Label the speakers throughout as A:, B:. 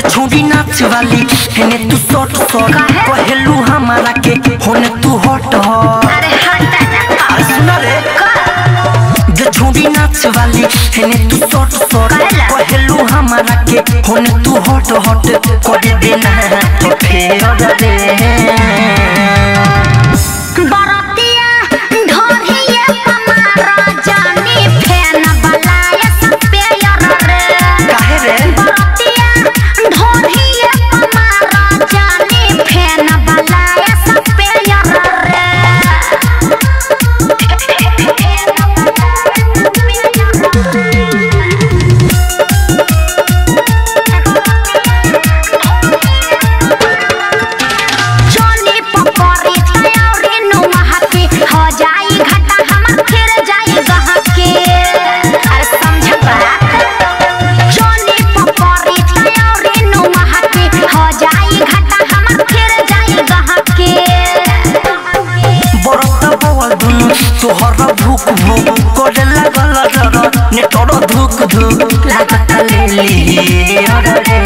A: छोड़ी नाच वाली हेने तू सट सट
B: काहे?
A: कहेलू हमारा के होने तू हट हट
B: अरे हटा ना
A: अरे सुना रे जे छोड़ी नाच वाली हेने तू सट सट
B: काहेला?
A: कहेलू हमारा के होने तू हट हट कर देना तो फेर दे
B: बरतिया ढोरिया हमारा जानी फैन बलाया सपेयर रे
A: काहे रे
B: बरतिया ढोरिया हमारा जानी फैन बलाया सपेयर जोनी पकड़ी तयौरी नुमा हकी हो जाई घाटा हमर फिर जाई गहके अरे समझ बात जोनी पकड़ी तयौरी नुमा हकी हो जाई घाटा हमर फिर जाई गहके
A: बरत बवल दुनु तोहर भूख भूख करे लागल डर ने तोर धुक धुक लागत लेली अरे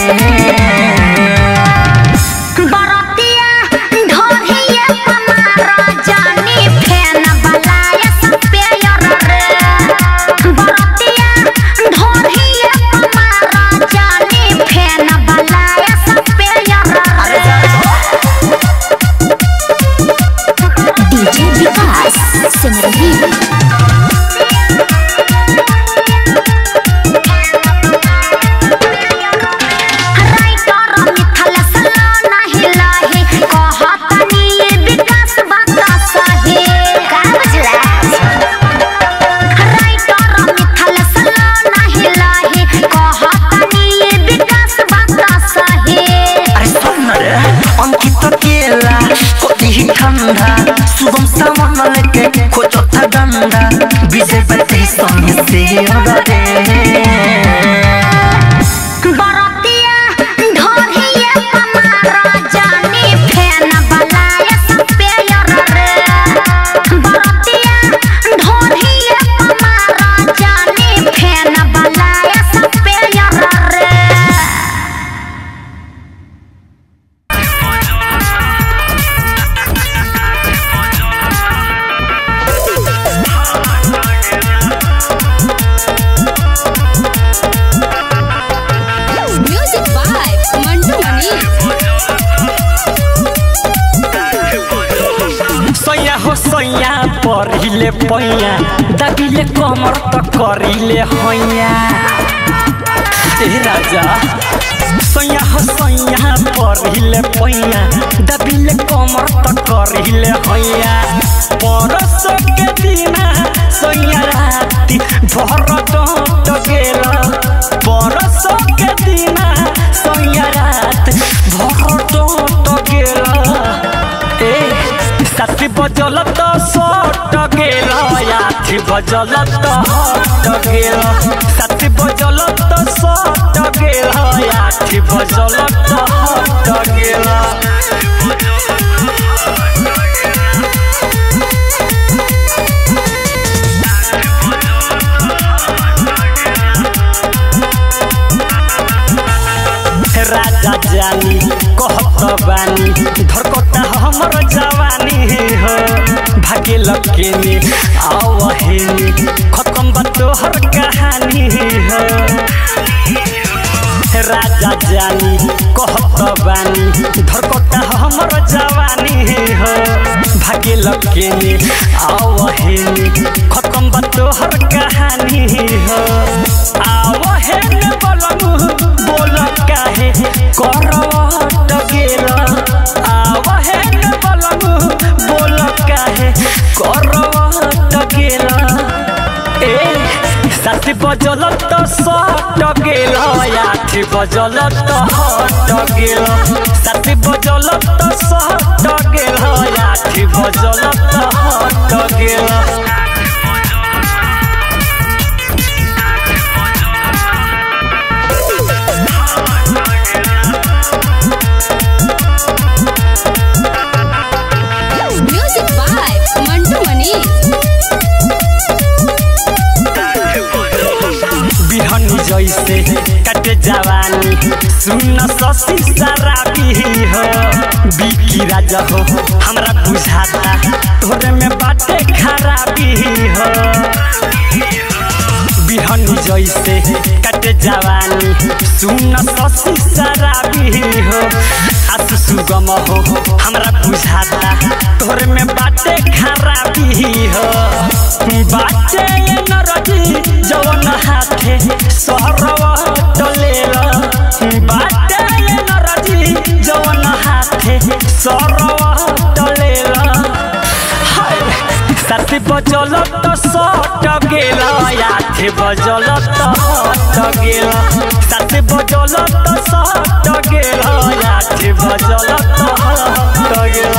B: बरतिया ढोरिया हमारा जानी फैन बलाया सपेयर रे बरतिया ढोरिया हमारा जानी फैन बलाया सपेयर रे डीजे विकास सिमरही राइटर मिथल सला नाही लाही कहतनी विकास बात सही का बुझला राइटर मिथल सला नाही लाही कहतनी विकास बात सही
A: अरे सुन रे अंकित केला कोती ठंडा सुगम सावन लेके खोजो था डंडा विजय बैठे संग से अरे
B: बरतिया ढोरिया हमारा जानी फैन बलाया सपेयर रे बरतिया ढोरिया हमारा जानी फैन बलाया सपेयर रे
C: Music by Mantu Mani.
A: सैया हो सैया पढ़िले पैया दबिले कमर त करिले हैया ए राजा सैया हो सैया पढ़िले पैया दबिले कमर त करिले हैया परस के दिना सैया राति भर त गेल परस के दिना सैया रात भर त गेल ए साथी बजल त सट गेल आठी बजल त हट गेल साथी बजल त सट गेल आठी बजल त हट गेल राजा जानी कहत बानी धरकता हमर जवानी हो भागे लकेनी आवहेनी खत्म बा तोहर कहानी हो राजा जानी कहत बानी धरकता हमर जवानी हो भागे लकेनी आवहेनी खत्म बा तोहर कहानी हो आवहेन बलमु बोल काहे करवट गेल आवहेन बलमु बोल काहे करवट गेल ए सात बजल त सट गेल आठ बजल त हट गेल सात बजल त सट गेल आठ बजल त हट गेल
C: Music by Mantu Mani.
A: बिहनी जैसे कटे जवानी सुन ससी शराबी हो बिकी राजा हो हमरा बुझाता तोरे में बाटे खराबी हो बिहनी जैसे कटे जवानी सुन ससी शराबी हो आसु सुगम हो हमरा बुझाता तोरे में बाटे खराबी हो बाटे नरजी जवन हाथे सहरवा टलेला बाटे नरजी जवन हाथे सहरवा टलेला हाय साथी बजल तो सट गेल आठे बजल तो हट गेल साथी बजल तो सट गेल आठे बजल तो हट गेल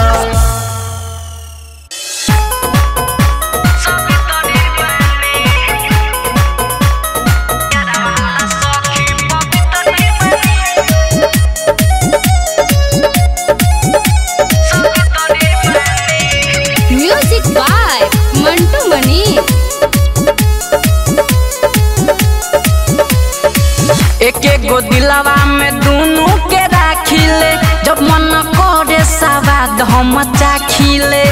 C: म्यूजिक बाय मंटू मनी
A: एक एक गो दिलवा में दुनू के राखिले जब मन करे सवाद हम चाखिले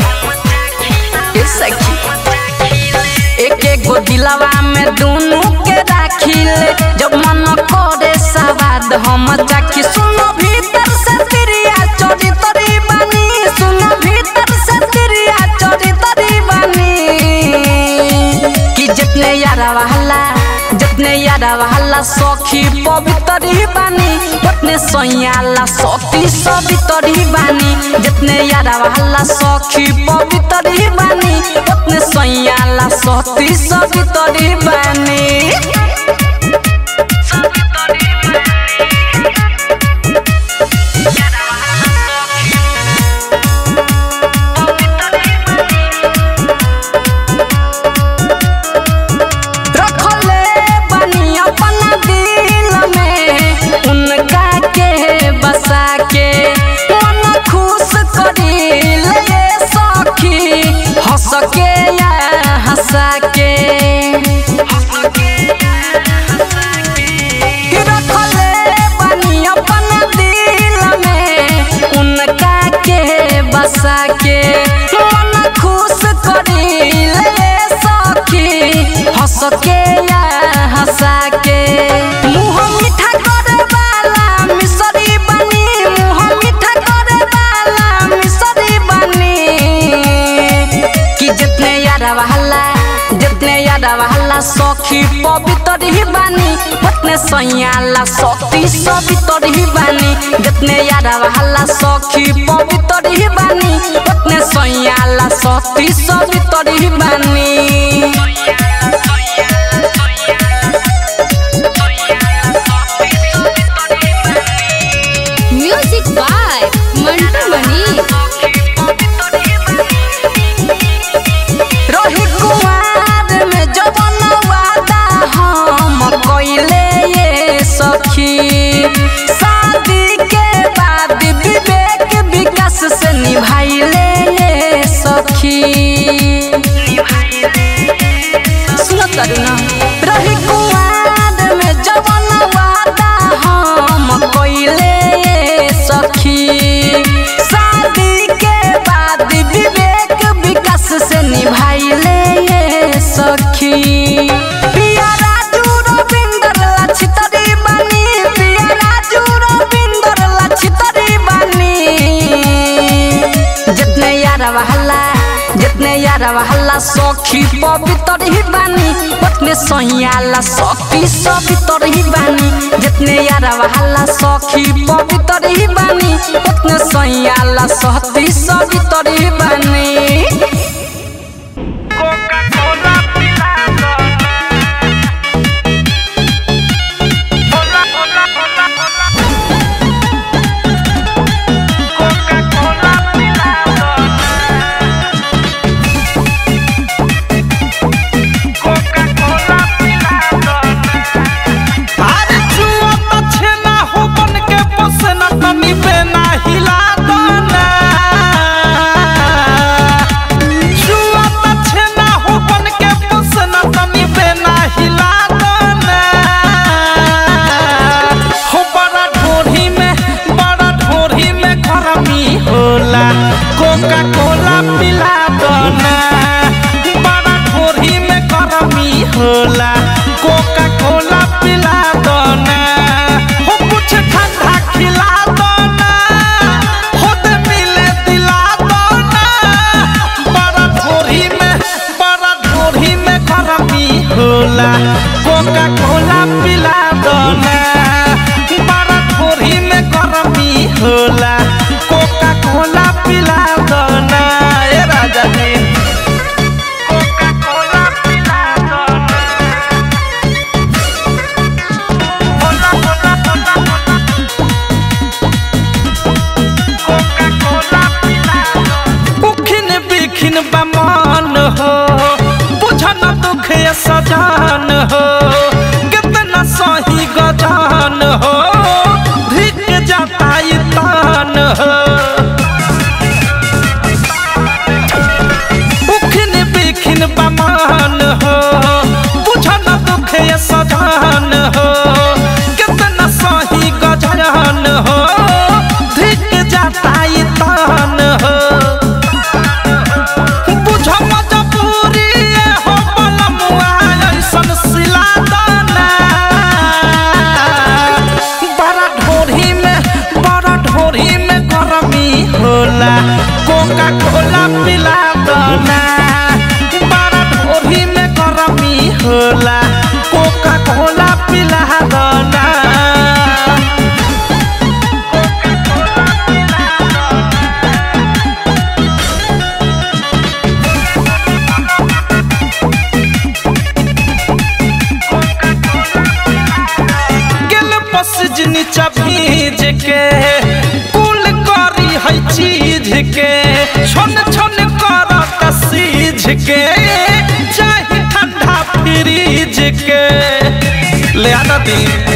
A: ए सखी एक एक गो दिलवा में दुनू के राखिले जब मन करे सवाद हम चाखी सुनो भीतर से तिरिया चोरी तरी बनी सुनो भीतर से तिरिया चोरी तरी बनी कि जितने यारा वाला जितने यारा वाला सखी पवित्र ही बानी उतने सैयाला सखी सवित्र ही बानी जितने यारा वाला सखी पवित्र ही बानी उतने सैयाला सखी सवित्र ही बानी रखले बनी अपना दिल में उनका के बसा के मन खुश करी ले सखी हंस के या हंसा के रखले बनी अपना दिल में उनका के बसा के मन खुश करी ले सखी हंस के या हंसा के मुँह मीठा करे वाला मिसरी बनी मुँह मीठा करे वाला मिसरी बनी कि जितने यारा वाला जितने यारा वाला सखी पवित्र ही बानी उतने सैयाला सखी सवित्र ही बानी जितने यारा वाला सखी पवित्र ही बानी उतने सैयाला सखी सवित्र ही बानी
C: म्यूजिक बाय मंटू मनी
A: रही कुमार में जवन वादा हम कइले ये सखी शादी के बाद विवेक विकास से निभाइले ये सखी सुनो करुणा रही कुमार में जवन वादा हम कइले ये सखी शादी के बाद विवेक विकास से निभाइले ये सखी पिया राजू रविंदर लछितरी बनी पिया राजू रविंदर लछितरी बनी जितने यारा वाला जितने यारा वाला सखी पवित्र ही बानी उतने सैयाला सखी सवित्र ही बानी जितने यारा वाला सखी पवित्र ही बानी उतने सैयाला सखी सवित्र ही बानी
D: अरे जुआ तो छेना हो बन के पोसना तनी बेना हिला दो ना हो उखिन बिखिन बमान हो बुझन दुख ये सजान हो कितना सही गजान हो धिक जाता ये तान हो बुझ मजबूरी ये हो बलमुआ ऐसन सिला दाना बड़ा ढोरी में बड़ा ढोरी में गरमी होला कोका कोला पिला दना बड़ा ढोरी में गरमी होला कोका कोला पिला दना गेल पसिज नीचा भीज के कुल करी है चीज के छन छन करत सीझ के चाहे ठंडा फ्रीज के ले आना दी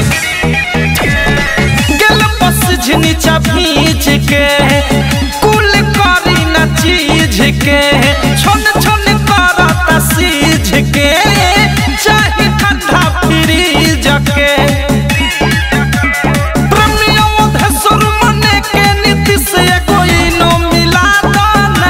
D: गेल पसिज नीचा भीज के कुल करी न चीज के छन छन करत सीझ के चाहे ठंडा फ्रीज के प्रेमियों धसुर मने के नीति से कोई नो मिला दाना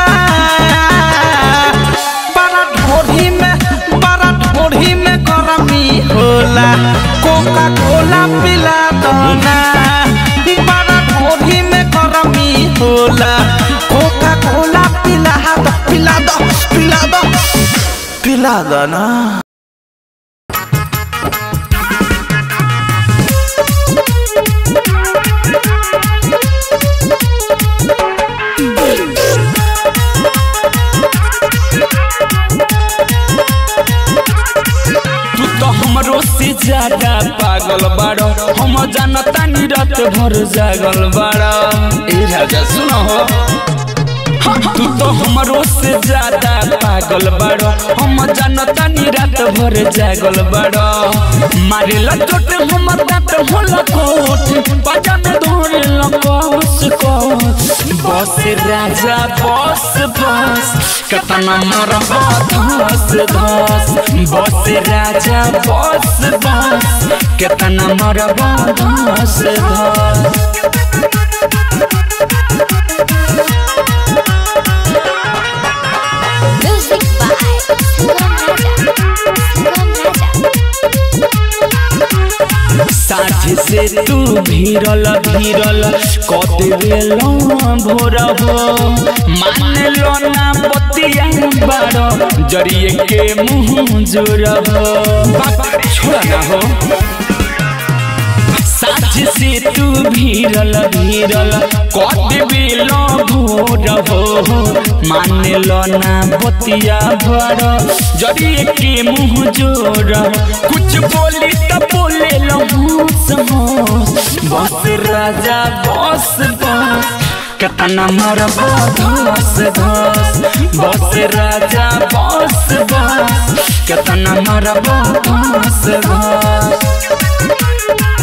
D: बड़ा ढोरी में बड़ा ढोरी में गरमी होला कोका कोला पिला दाना बड़ा ढोरी में गरमी होला कोका कोला पिला दो पिला दो पिला दो पिला दो ना
E: तू तो हमरो से ज्यादा पागल बाड़ो हम जानता नी रात भर जागल बाड़ो ए राजा सुनो हो तू तो हमरो से ज्यादा पागल बाड़ो हम जानता नी रात भर जागल बाड़ो मारे ला चोट हमर दांत होला कोट बाजा में धोरे ला कोस कोस बस राजा बस बस कतना मरबा धस धस बस राजा बस बस कतना मरबा धस धस
B: Music by Sangam Raja. Sangam Raja.
E: साझ से तू भीरल भीरल कत बेलो भोर हो मान लो ना बतिया बारो जरिए के मुंह जोर हो बात छोड़ा ना हो साझ से तू भीरल भीरल कत बेलो भोर हो मान लो ना बतिया बारो जरिए के मुंह जोर कुछ बोली तो बोले लो होश होश बस राजा बस बस कतना मोर धस धस बस राजा बस बस कतना मोर धस धस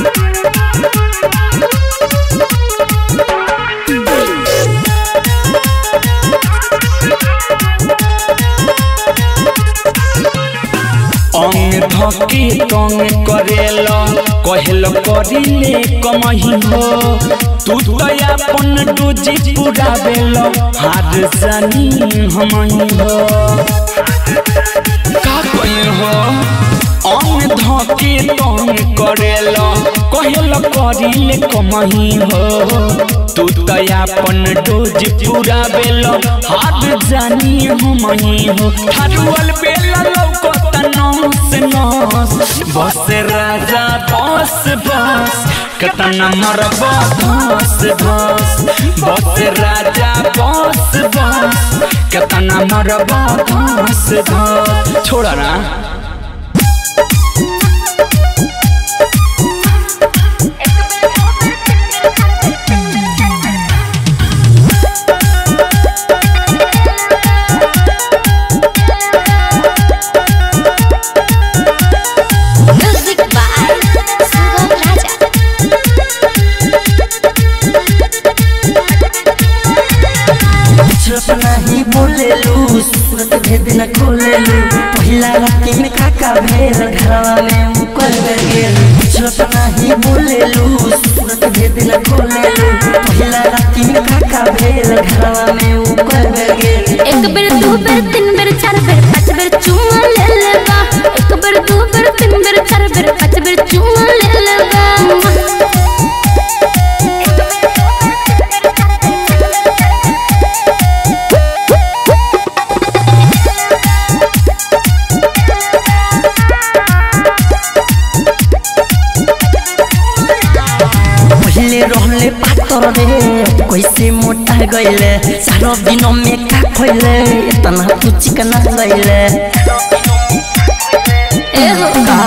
E: अंग धके तंग करेल कहल करिले कमही हो तू तो अपन डोजी पुरावेल हार जानी हमही हो का कही हो अंग धके तंग करेल कहल करिले कमही हो तू तो अपन डोज पुरावेल हार जानी हमही हो ठारुअल बेला लौकत नस नस बस राजा बस बस कतना मरब धस धस बस राजा बस बस कतना मरब धस धस छोड़ा ना
B: Music by Sangam Raja.
A: बोलेलू सूरत भेद न खोलेलू पहिला राती में काका भेल घरवा में मुकर गेल सूरत नहीं बोलेलू सूरत भेद न खोलेलू पहिला राती में काका भेल घरवा में मुकर गेल
C: एक बेर दू बेर तीन बेर चार बेर पाँच बेर चुमा ले लेबा एक बेर दू बेर तीन बेर चार बेर पाँच बेर चुमा ले लेबा
A: पहले रहले पातर रे कैसे मोटा गईले सारो दिन में का खोइले इतना तू चिकना गईले
C: ए हो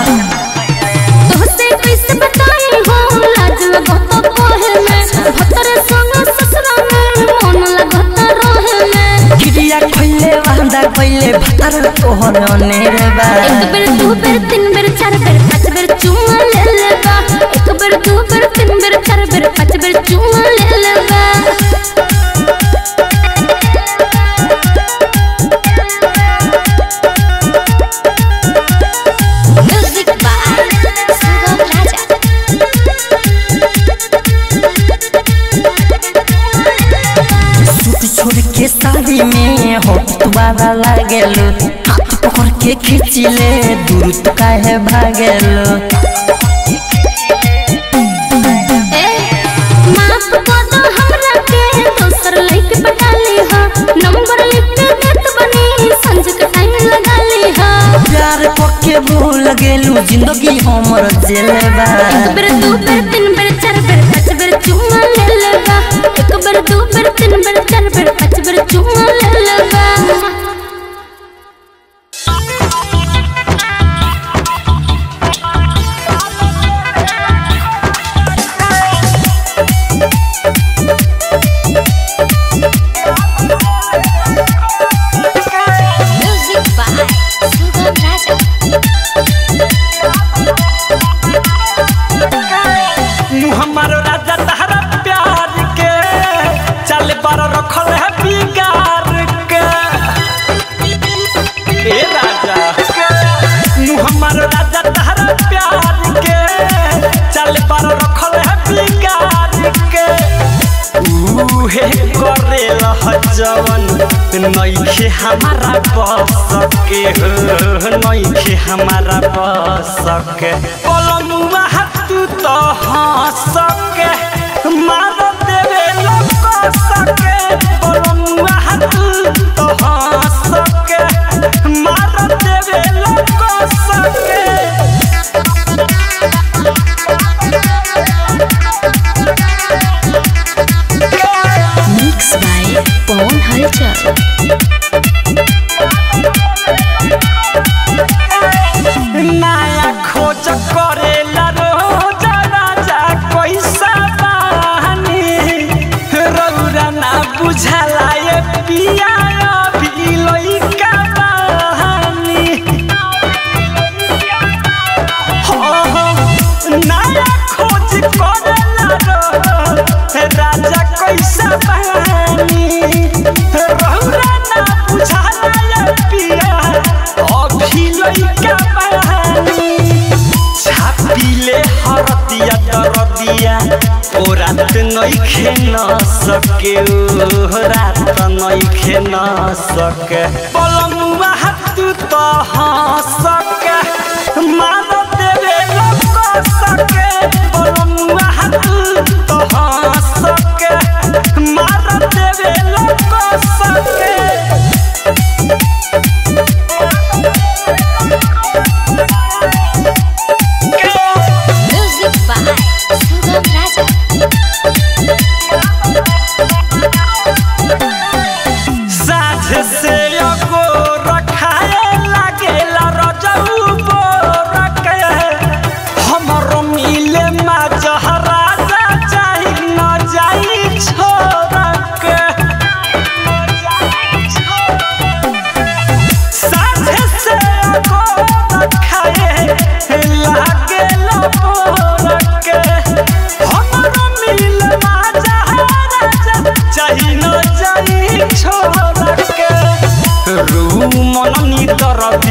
C: तोहसे कैसे बताई हो लाज लगत कोहे में भतर संग ससुरा में मन लगत रहे में
A: गिरिया खोइले वांदा गईले भतर तोहर अनेर बा
C: एक बेर दू बेर तीन बेर चार बेर पाँच बेर चुमा ले लेबा एक बेर दू बेर तीन बेर चार बेर पाँच बेर चुमा ले लेबा music by Sugam Raja
A: suit छोड़ के साड़ी में होट तुम्हारा लागेलो हाथ पकड़ के खींचिले दूर तो काहे भागेलो
C: ए माफ कर दो हमरा के दोसर लइके पटा ली हा नंबर लिख के देत बनी संज के टाइम लगा ली हा
A: प्यार पक्के भूल गेलू जिंदगी हमर जेले बा
C: एक बेर दू बेर तीन बेर चार बेर पाँच बेर चुमा ले लेबा एक बेर दू बेर तीन बेर चार बेर पाँच बेर चुमा ले लेबा म्यूजिक बाय सुगम राजा
D: हमारो राजा तहरा प्यार के चल पर रखल है बिगार के ए राजा नु हमारो राजा तहरा प्यार के चल पर रखल है बिगार के उहे करे लह जवन नइखे हमारा बस के हो नइखे हमारा बस के पलमुआ तू तो हंस के मार देवे लोग सके पलमुआ तू तो हंस के मार देवे लोग सके
C: मिक्स बाय पवन हलचल
D: नया खोज करेला रोज राजा कैसा बहानी रौरा ना बुझला ये पिया अभी लइका बहानी हो हो नया खोज करेला रोज राजा कैसा बहानी रौरा ना बुझला ये पिया अभी लइका बहानी छापिले हरदिया दरदिया ओ रात नइखे न सके ओ रात नइखे न सके पलमुआ तू तो हंसके मार देवे लोग सके पलमुआ तू तो हंसके मार देवे लोग सके
C: म्यूजिक बाय सुगम राजा
D: साझ से अगो रखाए लागेला रजौ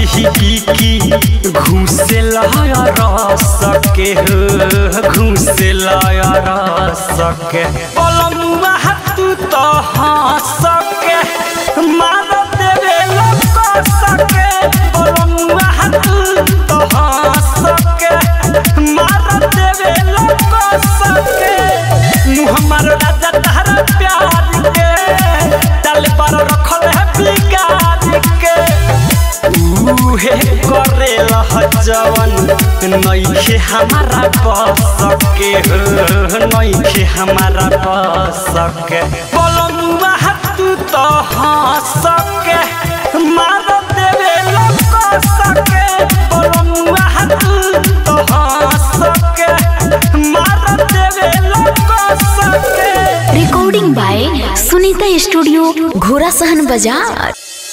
A: की की घूसे लाया रस के हो घूसे लाया रस के पलमुआ तू तो हंस के मार देवे लोग सके पलमुआ तू तो हंस के मार देवे लोग सके मुँह हमार राजा तारा प्यार के डाल पर रखल है बिगाड़ के उहे करेला जवन नइखे हमारा बस के हो नइखे हमारा बस के बोलमुआ तू तो हंस के मार देवे लोग सके बोलमुआ तू तो हंस के मार देवे लोग सके
F: रिकॉर्डिंग बाय सुनीता स्टूडियो घोड़ा सहन बाजार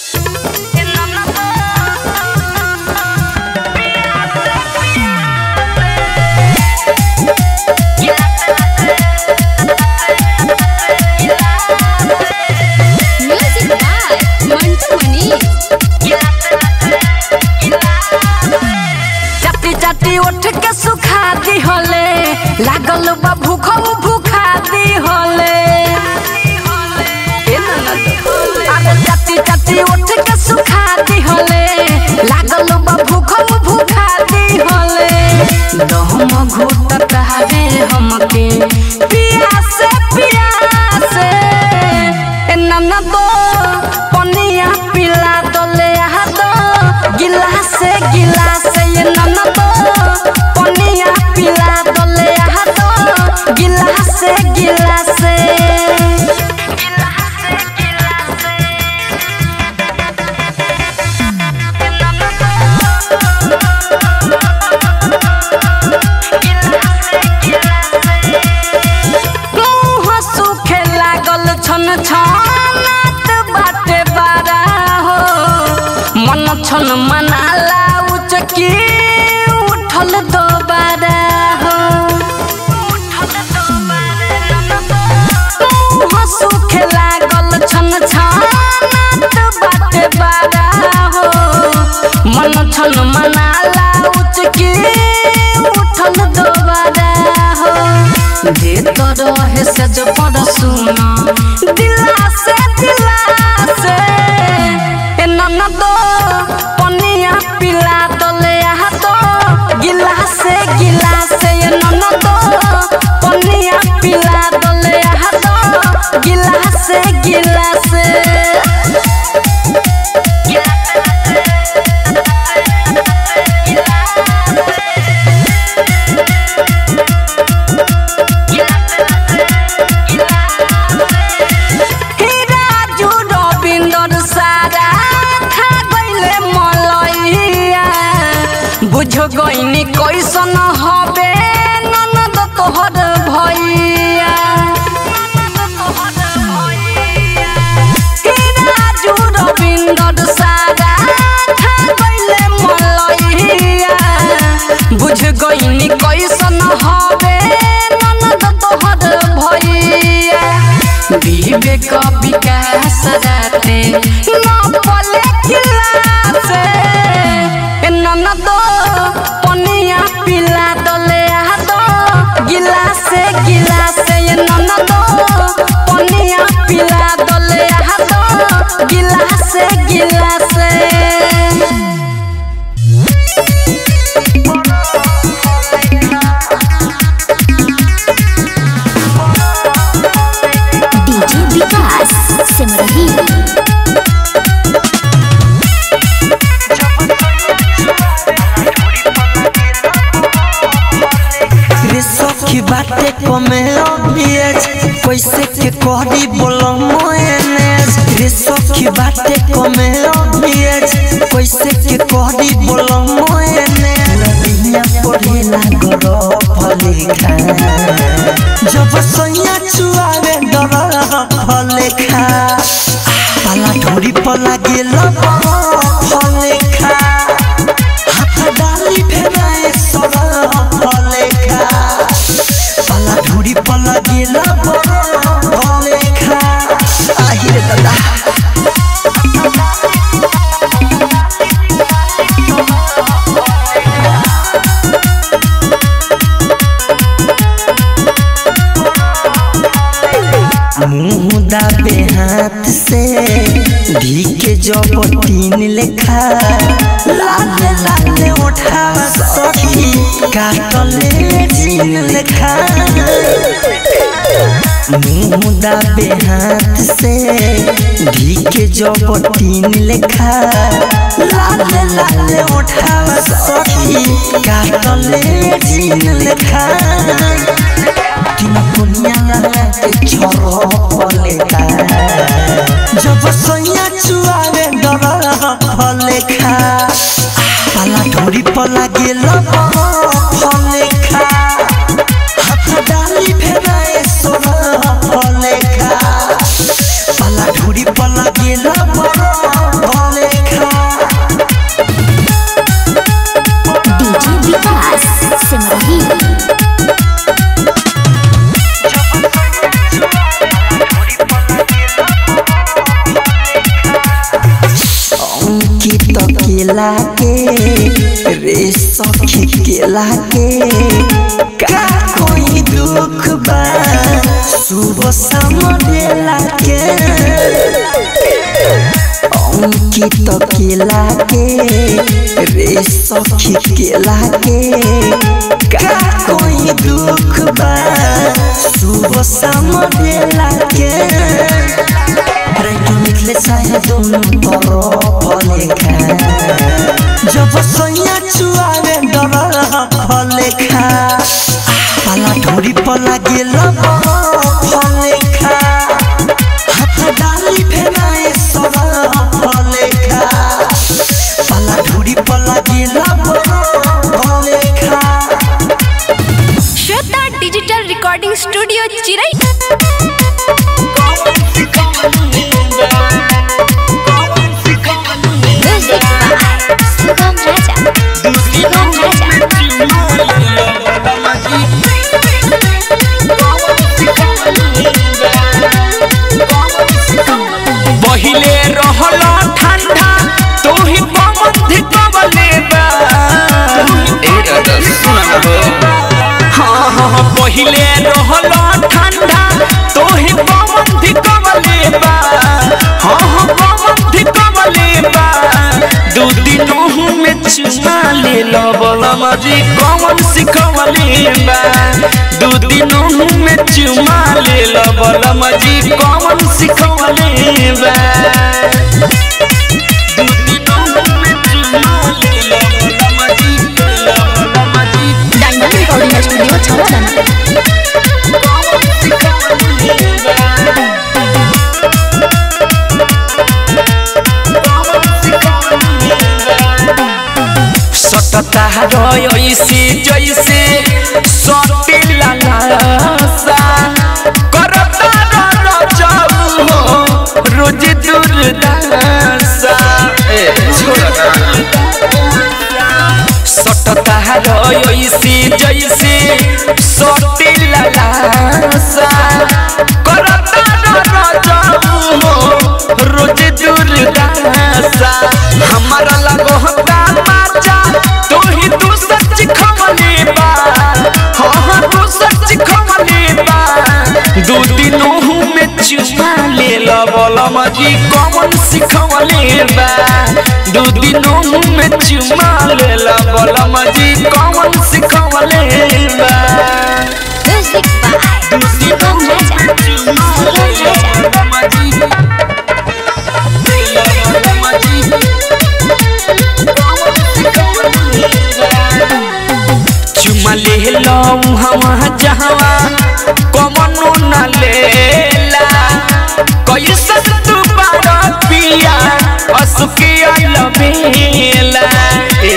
C: म्यूजिक बाय मंटू मनीष
B: चटी चटी उठ के सुखा दी होले लागल बा भूख भूखा दी होले अरे चटी चटी उठ के सुखा दी होले लागल बा भूख भूखा दी होले दहम घुटत हवे हमके पियास पियास ए ननदो पनिया पिला दोले आ दो गिलास गिलास ये ननदो पनिया पिला दोले आ दो गिलास गिलास मुँह सूखे लागल छन छनात बाटे बारा हो मन छन मनाला उचकी उठल दोबारा हो मुँह सूखे लागल छन छनात बाटे बारा हो मन छन मनाला उचकी उठल दोबारा हो दे तो रहे से जो पड़ सुना दिला से दिला से ए ननदो पनिया पिला दोले आ दो गिलास गिलास ए ननदो पनिया पिला दोले आ दो गिलास गिलास राजू रविंदर सारा खा गईले मलैया बुझ गईनी कैसन हबे ननद तोहर भैया राजू रविंदर सारा खा गईले मलैया बुझ गईनी कैसन हबे ननद तोहर भैया विवेक विकास राते न पले खिलासे ए ननदो पनिया पिला दले आ दो गिलासे गिलासे ए ननदो पनिया पिला दले आ दो गिलासे गिलासे
F: डीजे विकास सिमरही
A: रे सखी बाटे कमे अभियज कैसे के कहरी बोलो मोएनेज रे सखी बाटे कमे अभियज कैसे के कहरी बोलो मोएनेज रबिया पढ़ेला गरो फलेखा जब सैया चुआवे डर फलेखा पाला ढोरी पर लागेल फलेखा हाथ डाली फेराए सर फलेखा पाला ढोरी पर लागेल फलेखा आहिरे दादा मुंह दाबे हाथ से धी के जब तीन लेखा लाल लाल उठा सखी काटले जीन लेखा मुंह दाबे हाथ से धी के जब तीन लेखा लाल लाल उठा सखी काटले जीन लेखा तीन पुनिया के छोरो फलेखा जब सैया चुआवे डर फलेखा पाला ढोरी पला गेल फलेखा हाथ डाली फेराए सोना फलेखा पाला ढोरी पला गेल फलेखा
B: डीजे विकास सिमरही
A: अंकित केला के रे सखी केला के का कोई दुख बा सुबह शाम देला के अंकित केला के रे सखी केला के का कोई दुख बा सुबह शाम देला के राइटो निकले चाहे दोनों तरफ लेखा जब सैया चुआवे डर फलेखा पाला ढोरी पला गेल फलेखा हाथ डाली फेराए सर फलेखा पाला ढोरी पला गेल फलेखा
C: श्वेता डिजिटल रिकॉर्डिंग स्टूडियो चिरई
B: म्यूजिक बाय सुगम राजा सुगम राजा
E: पहिले रहल ठंडा तू ही पवन धिकवले बा ए दादा सुन हो हाँ हाँ हाँ, पहिले रहल ठंडा तू ही पवन धिकवले बा हाँ हाँ पवन धिकवले बा दू दिनों में चुमा ले लो बलम जी कौन सिखवले बा दू दिनों में चुमा ले लो बलम जी कौन सिखवले बा दू दिनों में चुमा ले लो बलम जी बलम जी
F: डायमंड रिकॉर्डिंग स्टूडियो छावला
E: सटता रही जैसे सटिला लासा करता रजऊ हो रोज दुर्दशा ए छोड़ा सटता रही जैसे सटिला लासा करता रजऊ हो रोज दुर्दशा हमारा लगो होता माचा तू ही तू सच खमले बा हाँ हाँ तू सच खमले बा दू दिनों में चुमा ले लो बोला मजी कौन सिखवले बा दू दिनों में चुमा ले लो बोला मजी कौन सिखवले बा
B: म्यूजिक बाय सुगम राजा सुगम राजा
E: चुमा ले लो हवा जहवा कमनो न लेला कैसन तू बारा पिया असुके अलबेला ए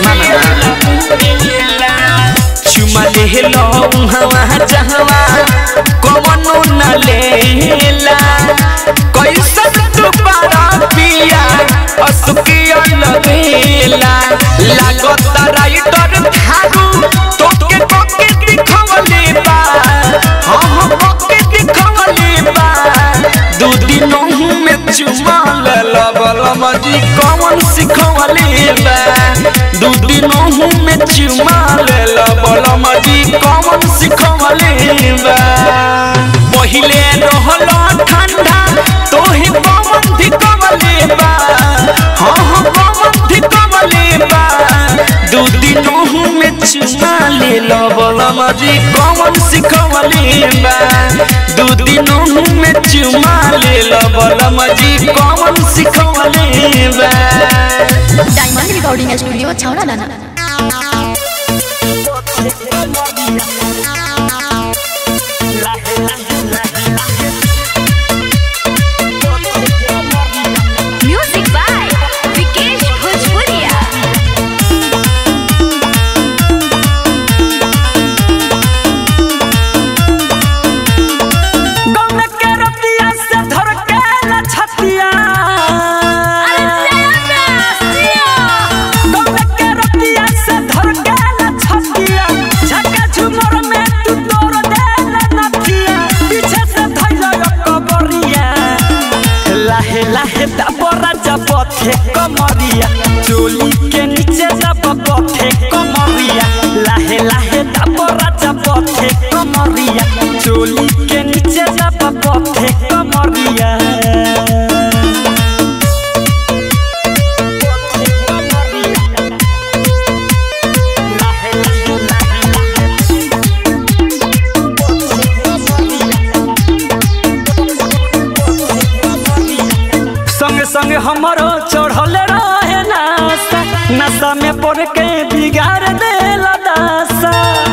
E: चुमा ले लो हवा जहवा कमनो न लेला कैसन तू बारा पिया असुके अलबेला लागत राइटर थारू तोके कोके दिखवले बा हाँ हाँ कोके दिखवले बा दू दिनों में चुमा लेला बलम जी कौन सिखवले बा दू दिनों में चुमा लेला बलम जी कौन सिखवले बा पहिले रहलो ठंडा तोहे पवन धिकवले बा हाँ हाँ पवन धिकवले बा दू दिनों में चुमा ले लो बलम जी कौन सिखवले बा दू दिनों में चुमा ले लो बलम जी कौन सिखवले बा
F: डायमंड रिकॉर्डिंग स्टूडियो छौड़ा दाना
B: म्यूजिक बाय विकेश भोजपुरिया
E: गम के रतिया से धर के न छतिया गम के रतिया से धर के न छतिया झका झुमर में तू तोड़ दे न नथिया पीछे से धइल कबरिया लाहे लाहे दबरा जबथे कमरिया चोली के नीचे दब बथे कमरिया लाहे लाहे दबरा जबथे कमरिया चोली के नीचे दब बथे कमरिया संग संग हमारो चढ़ल रहे नासा नशा में पड़ के बिगाड़ देला दासा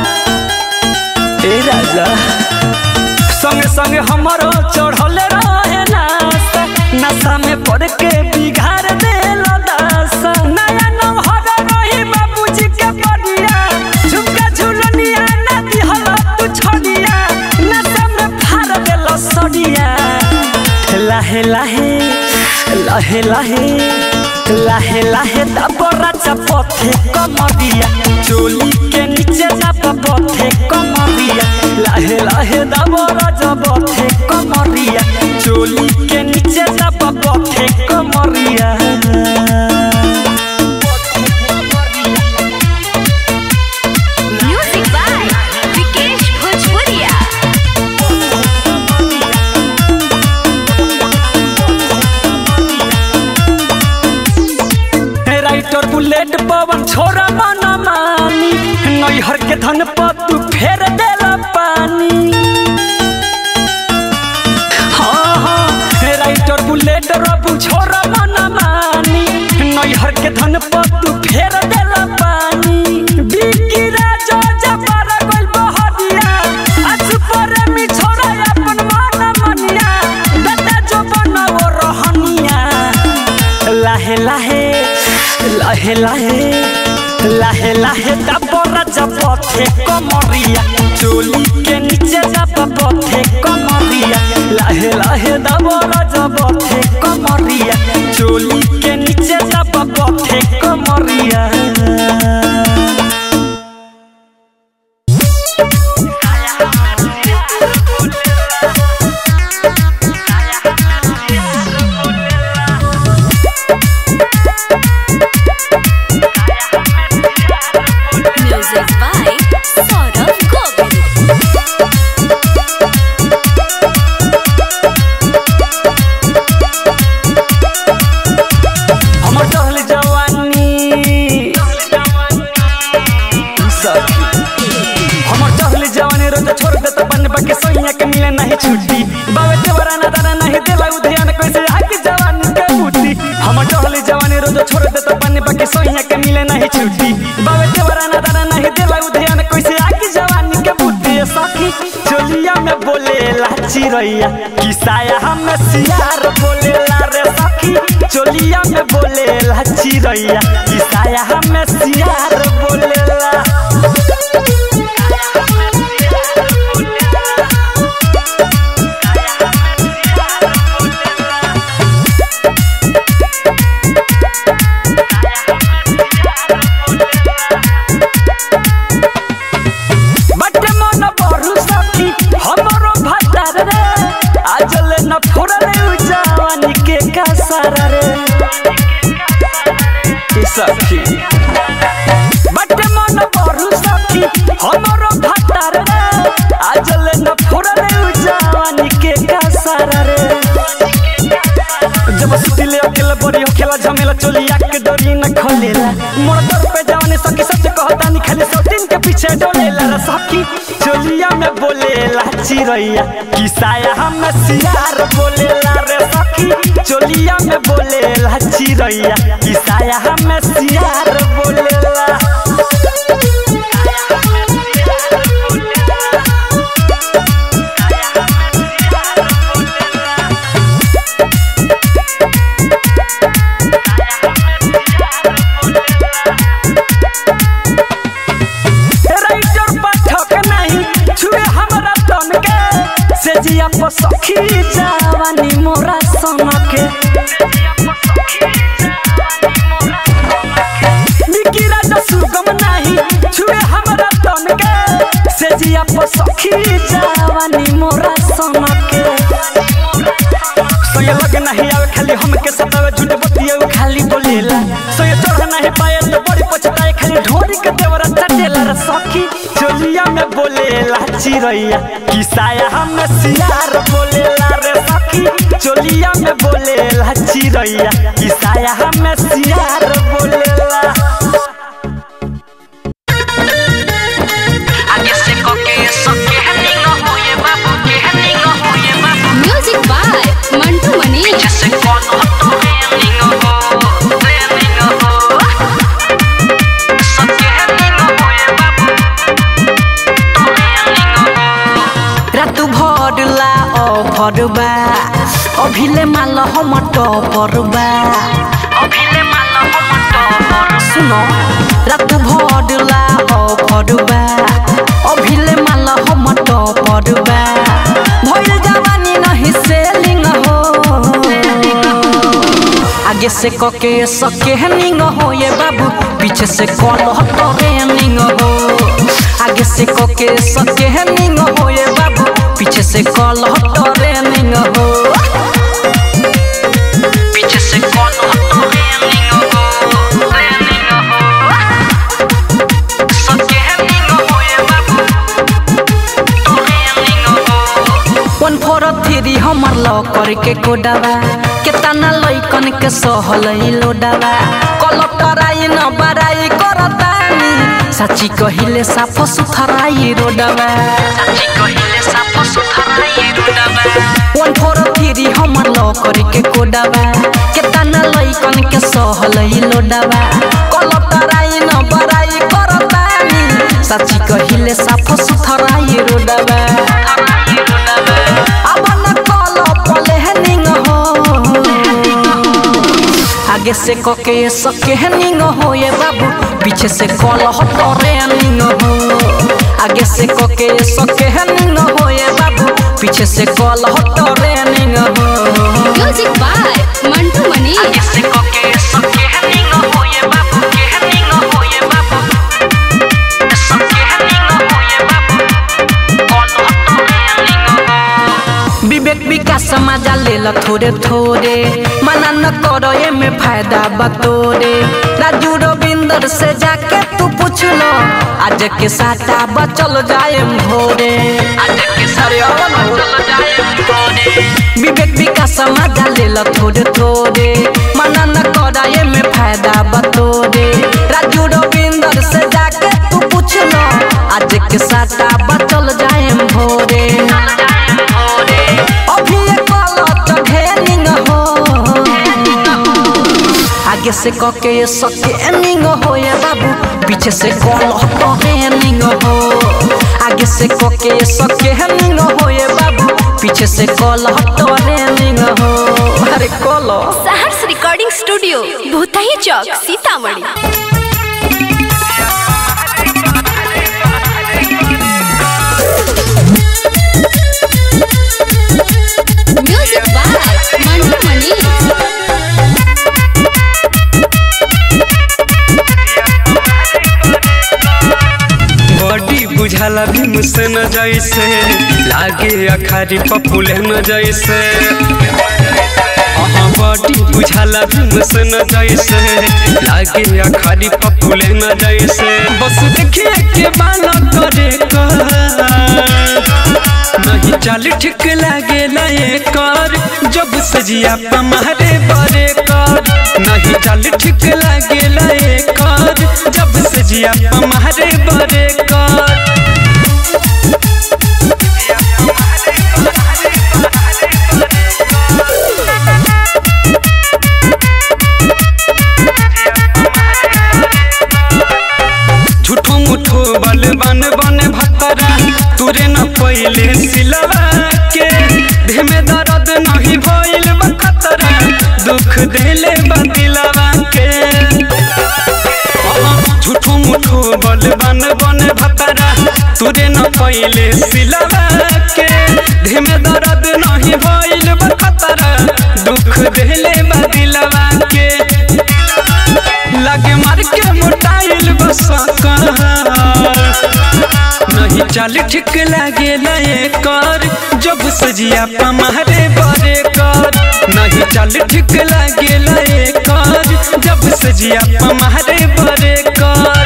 E: ए राजा संग संग हमारो चढ़ल रहे नासा नशा में पड़ के बिगाड़ देला दासा नया नौहर रही बाबूजी के बढ़िया झुमका झुलनिया ना दिहला तू छोड़िया नशा में फाड़ देला सड़िया लाहे लाहे लाहे लाहे लाहे लाहे दबरा चपथे कमरिया चोली के नीचे दब पथे कमरिया लाहे लाहे दबरा जबथे कमरिया चोली के नीचे दब पथे कमरिया
B: म्यूजिक बाय विकेश भोजपुरिया
E: राइटर बुलेट पवन छोरा मन मानी नैहर के धन पर तू फेर देला पानी हाँ हाँ राइटर बुलेट रबू छोरा मन मानी नैहर के धन पर तू फेर देला पानी बिकी राजा जबर गइल बहरिया आज पर मी छोरा अपन मन मनिया बेटा जो बनाओ रहनिया लाहे लाहे लाहे लाहे लाहे लाहे दबरा जपथे कमरिया चोली के नीचे दब पथे कमरिया लाहे लाहे दबरा जपथे कमरिया चोली के नीचे दब पथे कमरिया
B: म्यूजिक बाय सौरभ गोविल
E: हमर टहल जवानी सखी हमर टहल जवानी रोज छोड़ दे तो बन बके सोइया के मिले नहीं छुट्टी बावे देवरा ना दाना नहीं देला उधयान कैसे आके जवानी के बूटी हमर टहल जवानी रोज छोड़ दे तो बन बके सोइया के मिले नहीं छुट्टी बावे देवरा ना दाना नहीं देला उधयान कैसे आके जवानी के बूटी सखी चोलिया में बोले लाची रैया किसाया हम सियार बोले ला रे सखी चोलिया में बोले लाची रैया किसाया हम सियार बोले ला बटे मन बरु सखी हमरो भतार रे आजले न फोड़ले उजावानी के कासर रे ई सखी बटे मन बरु सखी हमरो भतार रे आजले न फोड़ले उजावानी
G: रे सखी चोलिया में बोलेला चिरैया किसाया हम सियार बोलेला रे सखी चोलिया में बोलेला चिरैया किसाया हम सियार बोलेला राइटर पाठक नहीं छुए हमरा तन के से जिया पर सखी जवानी मोरा सन के निकी राजा सुगम नहीं छुए हमरा तन के से जिया पर सखी जवानी मोरा सन के सोये लगे नहीं आवे खाली हमके सतावे झूठ बतिया खाली बोलेला सोये चढ़ नहीं पाए तो बड़ी पछताए खाली ढोरी के देवरा चटेला रे सखी चोलिया में बोलेला चिरैया किसाया हम सियार बोलेला रे सखी चोलिया में बोलेला चिरैया किसाया हम सियार बोलेला
A: आगे से कोके सके हनिंग होए बाबू के हनिंग होए बाबू
C: म्यूजिक बाय मंटू मनी
A: जैसे कौन हो तो हनिंग हो हनिंग हो सके हनिंग होए बाबू तो हनिंग हो
H: रात भरला अभरबा अभिले माल हम टपरबा
A: अभिले माला हम तो
H: सुनो रात भरला अभरबा अभिले माल हम टपरबा भइल जवानी नहीं सेलिंग हो आगे से कके सके हनिंग हो ये बाबू पीछे से कॉल हटो रेनिंग हो आगे से कके सके हनिंग हो ये बाबू पीछे से कॉल हटो रेनिंग हो
A: पीछे से कौन हो तो हनिंग हो हनिंग हो सके हनिंग होए बाबू तो हनिंग हो
H: वन फोर थ्री हमर लॉ करके कोडावा केतना लइकन के सहलई लोडावा कलक्टर आई न बराई करतानी सच्ची कहिले साफ सुथराई रोडावा
A: सच्ची कहिले साफ सुथरा ये रुडबा
H: वन फोर थ्री हमर लॉ करके कोडावा केतना लइकन के सहलई लोडावा कलक्टर आई न बराई करतानी सच्ची कहिले साफ सुथराई रोडावा अब न कल प्लेनिंग हो आगे से कके सके हनिंग हो ये बाबू पीछे से कल हटो रेनिंग हो आगे से कके सके हनिंग हो ये बाबू पीछे से कल हटो रेनिंग हो
C: म्यूजिक बाय मंटू मनी
A: आगे से कोके सके हनिंग होए बाबू के हनिंग होए बाबू सके हनिंग होए बाबू कौन हो तो हनिंग हो
H: विवेक विकास समाजा ले ल थोड़े थोड़े मना न करो ये में फायदा बतोरे राजू रविंदर से जाके तू पूछ लो आज के साटा बचल जाए भोरे
A: आज के सारे चल जाए कोने
H: विवेक विकास समाजा ले ल थोड़े थोड़े मना न करो ये में फायदा बतोरे राजू रविंदर से जाके तू पूछ लो आज के साटा बचल जाए भोरे अभी ये कलत घेनिंग हो आगे से कके ये सके एनिंग हो ये बाबू पीछे से कलत घेनिंग हो आगे से कके ये सके एनिंग हो ये बाबू पीछे से कलत घेनिंग हो अरे कलो
F: Saharsh recording studio Bhutahi Chowk Sitamarhi
C: music by Mantu Mani
I: बॉडी बुझाला भी मुझसे न जैसे लागे अखारी पपुले न जैसे हाँ बॉडी बुझाला भी मुझसे न जैसे लागे अखारी पपुले न जैसे बस देखिए के बाल करे का नहीं चाल ठीक लागे नए कर जब सजिया पमारे बरे कर नहीं चाल ठीक लागे नए कर जब सजिया पमारे बरे कर देह में दर्द नहीं भइल बा खतरा दुख देले बा दिलवा के झूठो मुठो बल बन बन भतरा तुरे न पहिले सिलवा के देह में दर्द नहीं भइल बा खतरा दुख देले बा दिलवा के लगे मार के मोटाइल बस नहीं चाल ठीक लागे लए कर जब सजिया पमारे बरे कर नहीं चाल ठीक लागे लए कर जब सजिया पमारे बरे कर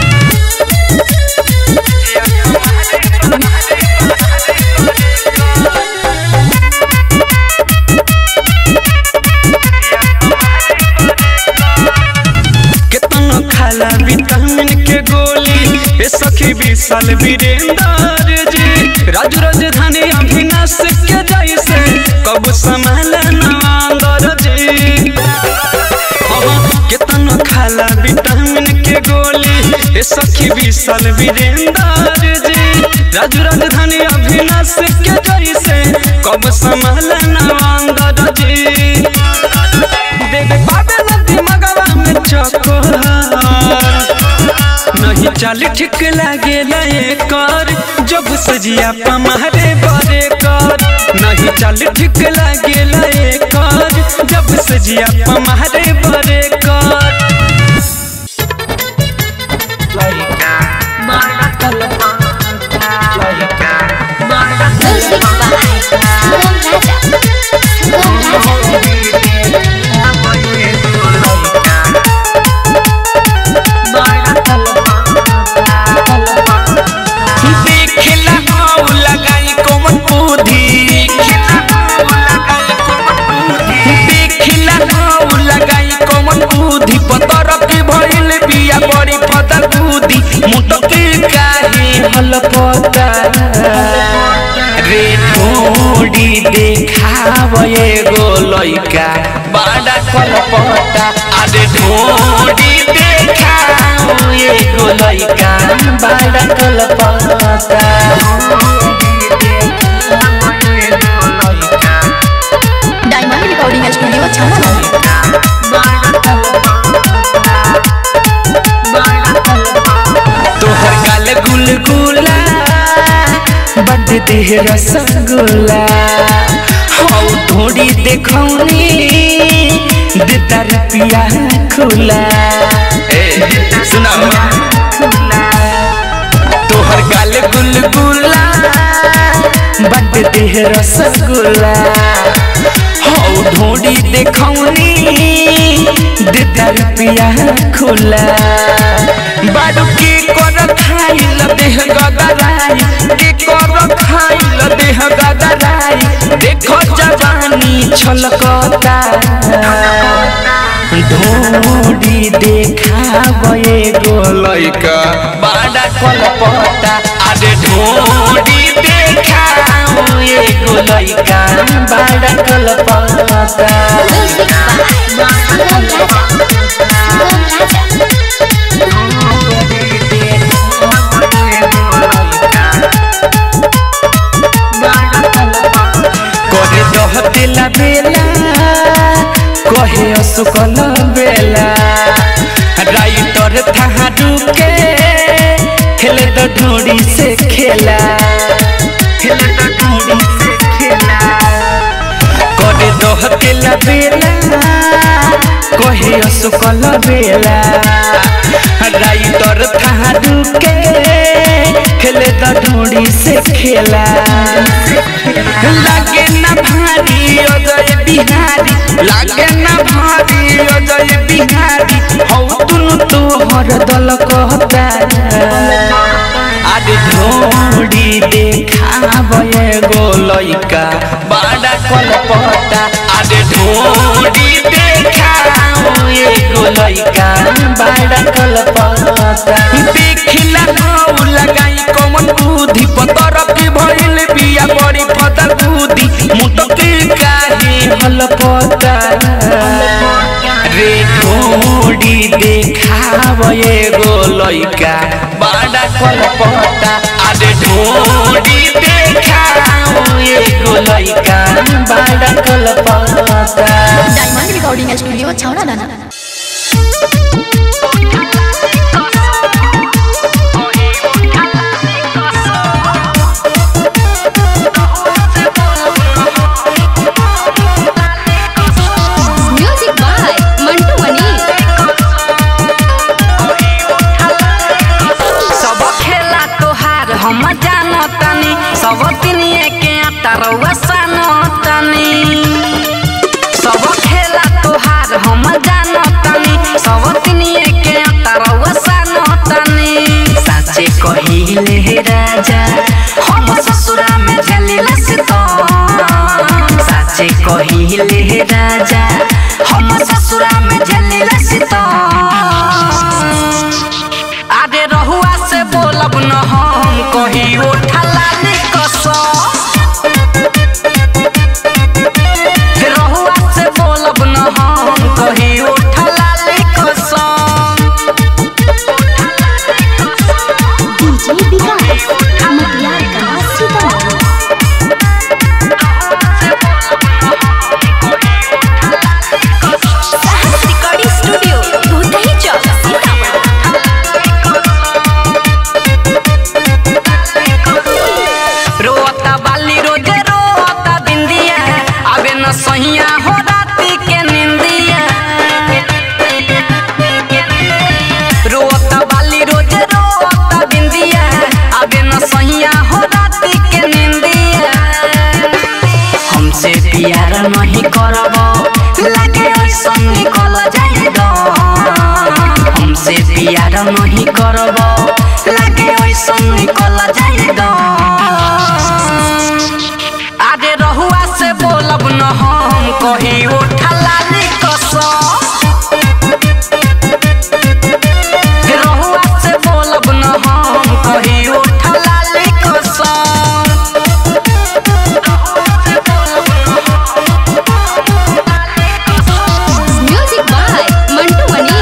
I: केतनो खाला विटामिन के गोली ए सखी विशाल वीरेंद्र जी राज राजधानी अभिनाश के जैसे कब संभाला नवांदर जी अहाँ केतनो खाला विटामिन के गोली ए सखी विशाल वीरेंद्र जी राज राजधानी अभिनाश के जैसे कब संभाला नवांदर जी देवे बाबे नदी मगवा में चकोर नहीं चाल ठीक लागे लए कर जब सजिया पमारे बरे कर नहीं चाल ठीक लागे लए कर जब सजिया पमारे बरे कर
C: Music by Sangam Raja. Sangam Raja.
E: देखला हाउ लगाई कोमन बुद्धि देखला हाउ लगाई कोमन बुद्धि पतर के भइल बिया बड़ी फदर बुद्धि मुटके काहे हल पता रे थोड़ी देखाव एगो लइका बड़ा कलपता अरे थोड़ी देखाव एगो लइका बड़ा कलपता
F: डायमंड रिकॉर्डिंग स्टूडियो छाना
E: तोहर गाल गुलगुला बड देह रसगुल्ला हौ थोड़ी देखौनी देता रुपिया खुला ए सुना तोहर गाल गुलगुला बड देह रसगुल्ला हौ ढोड़ी देखौनी देता रुपिया खुला बाडू के कर खाइल देह गदराई के कर खाइल देह गदराई देखो जवानी छलकता ढोड़ी देखावे गो लइका बड़ा कलपता अरे ढोड़ी देखावे गो लइका बड़ा कलपता करे दह दिला बेला कहे असुकल बेला राइटर थाहा डुके खेले तो ढोड़ी से खेला खेले तो ढोड़ी से खेला करे दह दिला बेला कहे असुकल बेला राइटर थाहा डुके खेले तो ढोड़ी से खेला लागे ना भारी अजय बिहारी लागे ना भारी अजय बिहारी हौ तुनु तोहर दल कहता आदि ढोड़ी देखावे गो लइका बड़ा कलपता आदि ढोड़ी देखावे गो लइका बड़ा कलपता देखला हौ लगाई कमन बुद्धि पतर के भइल बिया बड़ी फदर बुद्धि मुटके काहे हल पता रे ढोड़ी ढोरी देखाव एगो लइका बड़ा कलपता अरे ढोरी देखाव एगो लइका बड़ा कलपता
F: डायमंड रिकॉर्डिंग स्टूडियो छावना दाना
C: म्यूजिक बाय मंटू मनी
H: सब खेला तोहार हम जानो तनी सब तिनिए के तरवा सानो तनी सब खेला तोहार हम जानो तनी सब तिनिए के तरवा सानो तनी साचे कहिले हे राजा हम ससुरा में झलिला सितम साचे कहिले हे राजा हम ससुरा में झलिला सितम आदे रहुआ से बोलब न हम कही उठला कसम रहुआ से बोलब न हम कही उठला कसम
F: डीजे विकास मटियार का सीतामढ़ी साहस रिकॉर्डिंग स्टूडियो भूतही चौक सीतामढ़ी
H: रोता बाली रोजे रोता बिंदिया अबे न सहिया हो राती के निंदिया रोता बाली रोजे रोता बिंदिया अबे न सहिया हो राती के निंदिया हमसे प्यार नहीं करब लागे ऐसा निकल जाएगा हमसे प्यार नहीं करब लागे ऐसा निकल जाएगा आगे रहुआ से बोलब न हम कही उठला कसम रहुआ से बोलब न हम कही उठला कसम
C: म्यूजिक बाय मंटू मनी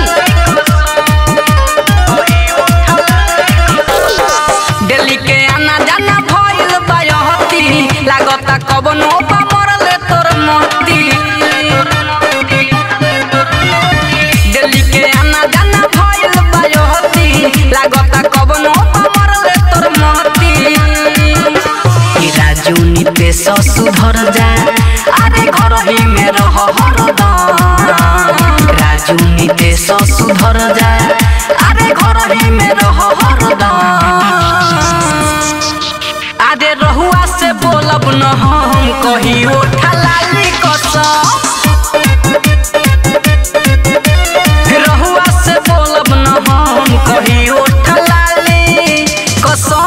H: दिल्ली के आना जाना भइल बयहती लागता कबनो पा मरल तोर मोती दिल्ली के आना जाना भइल बयहती लागता कबनो पा मरल तोर मोती ई राजू निते सुधर जा अरे घर ही में रह हरदम राजू निते सुधर जा अरे घर ही में रह हरदम आदे रहुआ से बोलब न हम कही उठला कसम रहुआ से बोलब न हम कही उठला कसम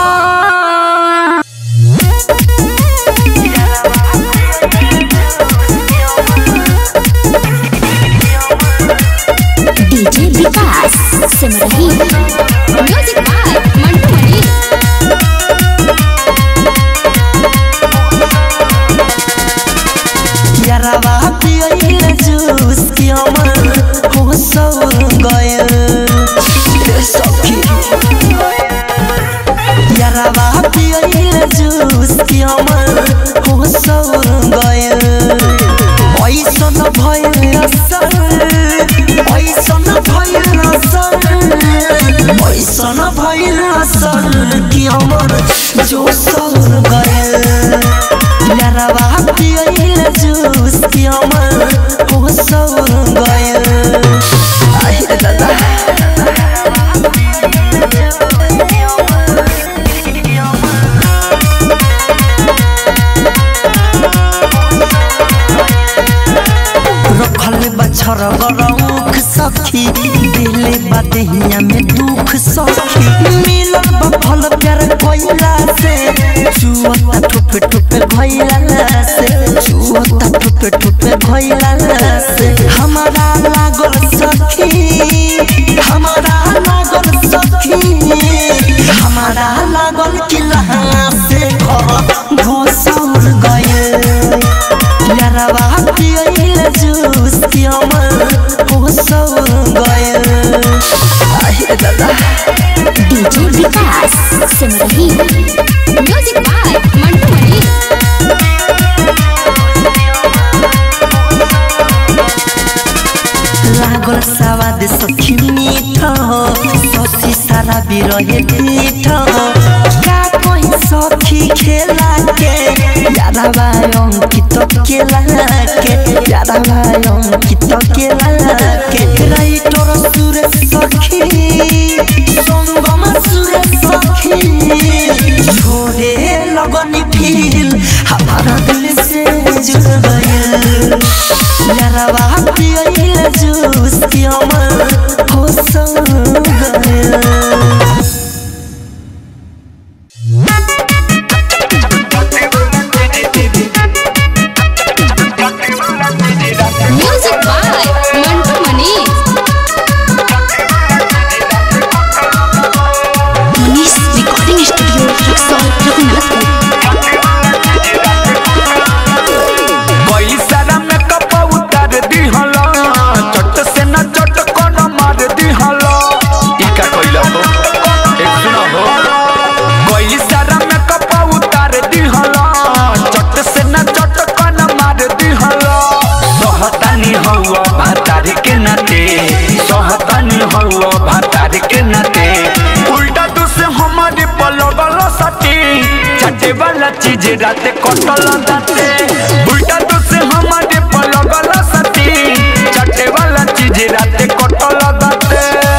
F: DJ Vikas Simrahi
C: music by Mantu Mani
A: यारावा पियल जूस की अमर हो सौ गयल सखी यारावा पियल जूस की अमर हो सौ गयल ऐसन भयल असर ऐसन भयल असर ऐसन भयल असर की अमर जो सौ गयल यारावा पियल जूस की अमर हो सौ गयल आहे दादा रखल बछर गरौख सखी दिले बदहिया में दुख सखी मिलल बफल प्यार कोइला से चुअता ठुप ठुप भइला से चुअता ठुप ठुप भइला से हमारा लागल सखी हमारा लागल सखी हमारा लागल किला से घर घोसौर गए यारावा पियल जूस की अमर हो सौ गयल ए दादा
C: DJ Vikas Simrahi music by Mantu Mani
A: लागल सवाद सखी मीठ ससी सारा बिरहे पीठ का कहीं सखी खेला के यारा भाई अंकित केला के यारा भाई अंकित केला के राइटर सुर सखी संगम सुर सखी छोड़े लगनी फील हमारा दिल से जुड़ गया यारवा पियल जूस की अमर हो संग गया
C: music by Mantu Mani
F: Manish recording studio Raxaul Raghunathpur
E: कोई सारा मेकअप उतार दिहला चट से न चट कोन मार दिहला ई का कइला हो एक सुनो हो कोई सारा मेकअप उतार दिहला चट से न चट कोन मार दिहला सोहतानी हवा भातार के नाते सोहतानी हवा भातार के नाते उल्टा तू से हमारे पलगल सटी चटे वाला चीज राते कटल दाते उल्टा तू से हमारे पलगल सटी चटे वाला चीज राते कटल दाते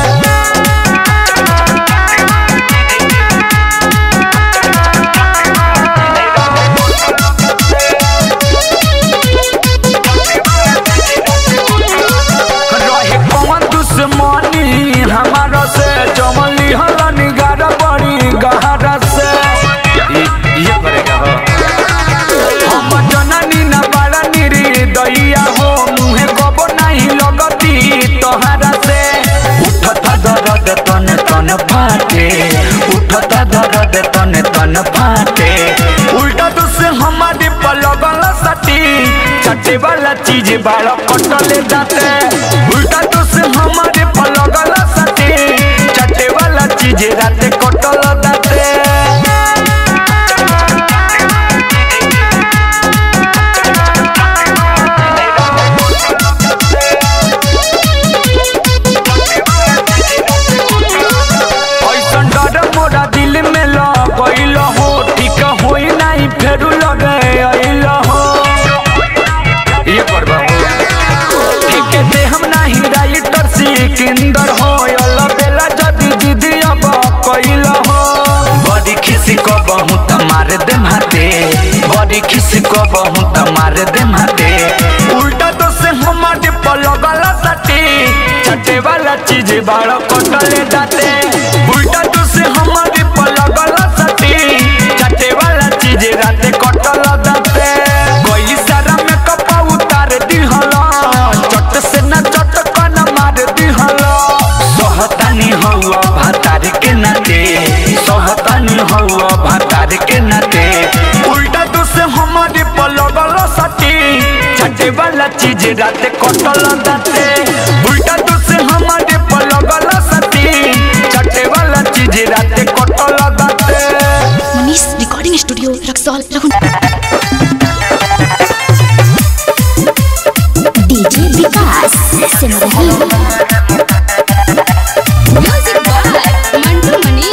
E: रहे कौन दुश्मनी हमारा से जमली हलन गारा बड़ी गहरा से ये करेगा हो हम जननी न बड़ा निरी दैया हो मुहे कबो नहीं लगती तोहरा से उठता दर्द तन तन फाटे उठता दर्द तन तन फाटे उल्टा तो से हमारे पलगल सटी चटे वाला चीज बाल कटले जाते उल्टा तो से हमारे पलगल सटी चटे वाला चीज राते कटल जाते ऐसन डर मोरा दिल में लगैल हो ठीक होई नहीं फेरू लगे अइल हो ये करबा हो ठीक दे हम नहीं राइटर सिकंदर हो अल बेला जदी दीदी अब कइल हो बड़ी खिसी को बहु मार दे माते बड़ी खिसी को बहु मार दे माते उल्टा तो से हमारे पलगल सटी चटे वाला चीज बाड़ कटले जाते उल्टा तो से हमारे पलगल सटी चटे वाला चीज राते कटल जाते कोई सारा में कपा उतार दिहला चट से न चट कन मार दिहला सोहतानी हवा भातार के नाते सोहतानी हवा भातार के नाते उल्टा तो से हमारे पलगल सटी चटे वाला चीज राते कटल जाते उल्टा तो से हमारे पलगल सटी चटे वाला चीज राते कटल जाते
F: Manish recording studio Raxaul Raghunath
C: DJ Vikas Simrahi music by Mantu Mani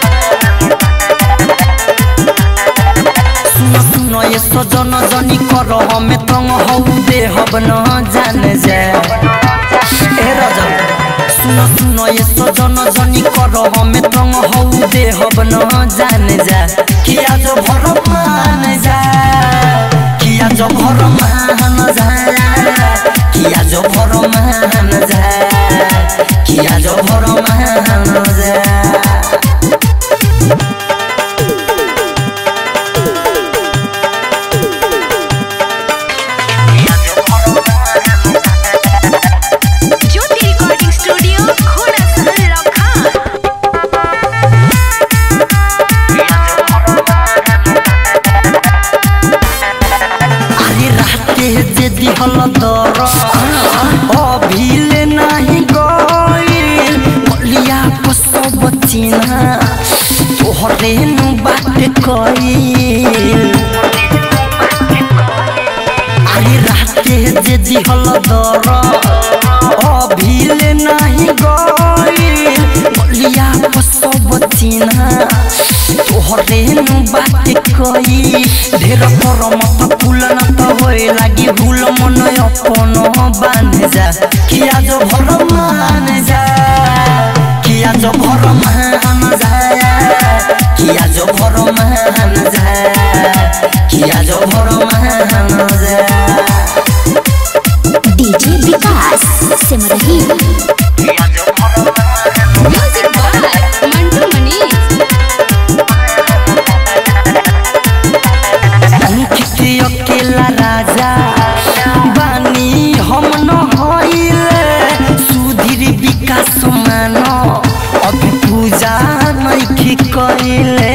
A: सुनो सुनो ये सजन जनी कर हमें तंग हौ दे हब न जान जा ए राजा सुनो सुनो ये सजन जनी कर हमें तंग हौ दे हब न जान जा किया जो भर मान जा किया जो भर मान जा किया जो भर मान जा किया जो भर मान जा
B: ज्योति रिकॉर्डिंग स्टूडियो घोड़ा सहल लखा
A: अरे राते जे दिहल दर अभिले नाही गइल बलिया पर चिन्हा तोहरे नु बात कई अरे राते जे दिहल दर अभिले नाही गई बलिया सब चिन्हा तोहरे नु बात कई ढेर पर मत फूल न त होए लागी भूल मन अपन बांध जा किया जो भर मान जा किया जो भर मान जा किया जो भर मान जा किया जो भर मान जा
B: DJ Vikas Simrahi
C: music by Mantu Manish
A: Ankit अकेला राजा बानी हम न होइले सुधीर विकास मान अभी पूजा नइखी कइले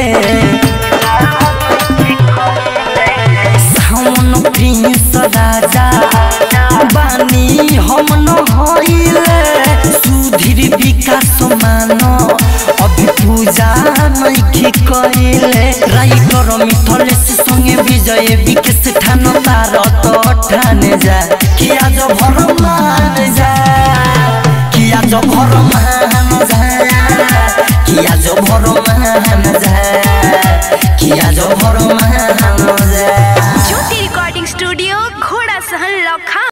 A: सावन प्रिंस राजा बानी हम न होइले सुधीर विकास मान अभी पूजा नइखी कइले राइटर मिथलेश संगे विजय विकेश ठान तार तो ठाने जा किया जो भर मान जा किया जो भर मान जा किया जो भर मान जा किया जो भर मान जा
B: ज्योति